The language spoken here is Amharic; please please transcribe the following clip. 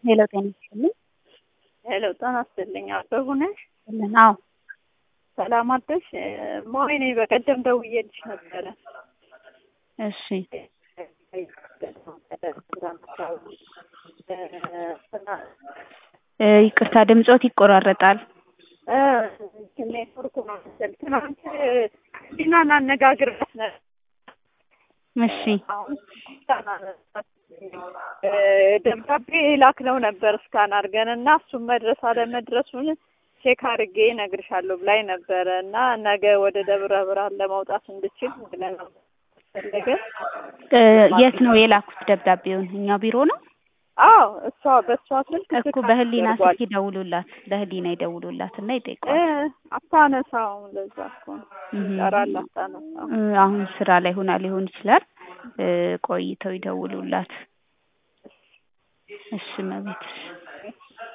ሄሎ ጤና ይስጥልኝ። ሄሎ ጤና ይስጥልኝ። አበቡ ነሽ? ልን አዎ ሰላም አደርሽ? ሞይ ነኝ። በቀደም ደውዬልሽ ነበረ። እሺ እ ይቅርታ ድምጾት ይቆራረጣል። ኔትወርኩ ነው መሰል። ትናንት ዲናን አነጋግሬያት ነበር። እሺ አሁን ደብዳቤ ላክነው ነበር እስካን አድርገን እና እሱም መድረስ አለመድረሱን ቼክ አድርጌ እነግርሻለሁ ብላኝ ነበረ እና ነገ ወደ ደብረ ብርሃን ለመውጣት እንድችል ብለን ፈለገ። እ የት ነው የላኩት ደብዳቤውን? እኛ ቢሮ ነው አዎ እሷ በእሷ ስልክ እኮ በህሊና ስልክ ይደውሉላት፣ ለህሊና ይደውሉላት እና ይጠይቋል። አታነሳውም። ለዛ እኮ ነው እህ ይጠራል፣ አታነሳውም። እ አሁን ስራ ላይ ሆና ሊሆን ይችላል። እ ቆይተው ይደውሉላት። እሺ መቤት